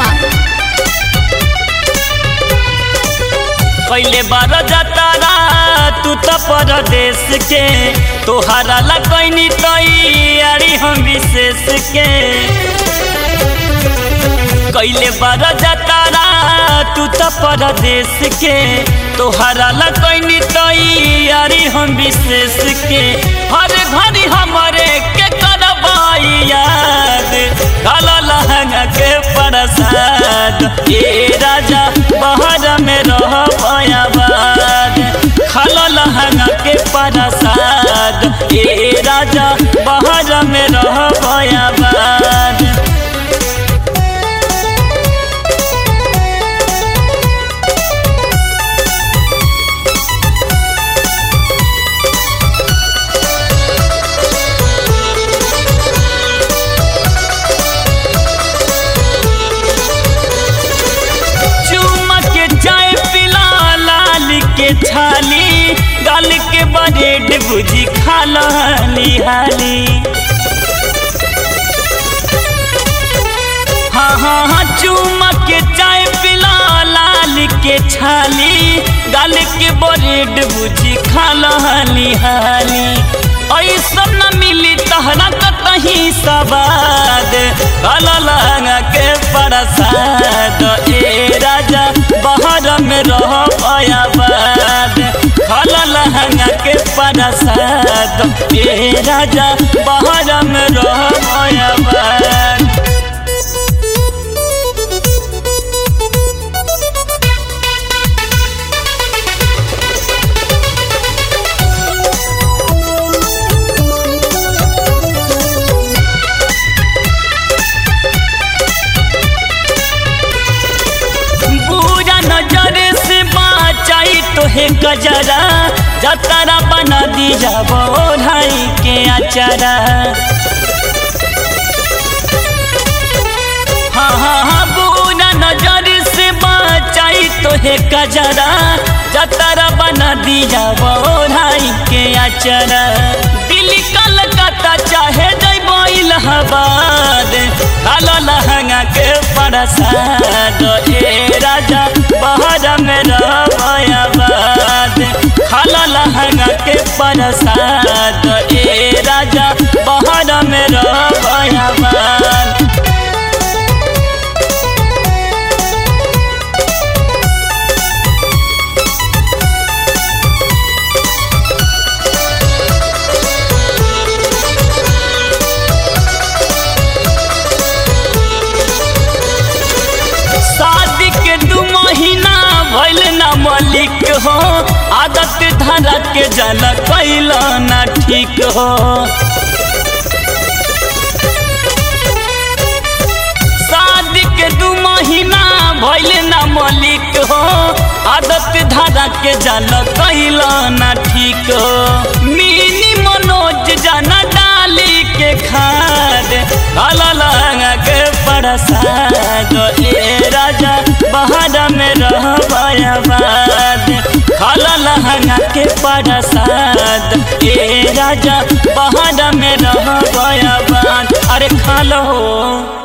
शर्मा पहले बार जतारा तू तो परदेश के तोहरा ला कैनी तैयारी हम विशेष के कैले बार जतारा तू तो परदेश के तोहरा ला कैनी तैयारी हम विशेष के हर घड़ी हमारे के करबाई याद काला लहंगा के प्रसाद ए राजा बाहर में रह पयाबाद खाला लहंगा के प्रसाद ए राजा बाहर में रह पयाबाद चुमा के चाय पिला लाल के छाली गाल के बरेड भुजी खाला हाली हाली हाँ हाँ हाँ चुमा के चाय पिला लाल के छाली गाल के बरेड भुजी खाला हाली हाली ऐसा न मिली तहरा कहीं सवाद काला लहंगा के प्रसाद ए राजा बाहर में रह पयाबाद काला लहंगा के प्रसाद ए राजा बाहर में रह पयाबाद बुरा नजर से बाचाई तो है गजरा जतरा बना दिया बोढ़ाई के अचरा हाँ हाँ हाँ बुरा नजर से बाचाई तो है गजरा जतरा बना दिया बोढ़ाई के अचरा दिल्ली कलकत्ता चाहे जैबो इलाहाबाद काला लहंगा के प्रसाद ए राजा बाहर में रहबाद खाला लहंगा के प्रसाद ए राजा बाहर में रहबाद शादी के दू महीना भइल ना मलिक हो आदत धरा के जल कैल ना ठीक हो शादी के दू महीना भइल ना मलिक हो आदत धरा के जल कैल ना ठीक हो मिनी मनोज जाना डाली के खाद काला लहंगा के प्रसाद ए राजा बाहर में रहबाद खाला लहंगा के प्रसाद ए राजा बाहर में रहबाद अरे खा लो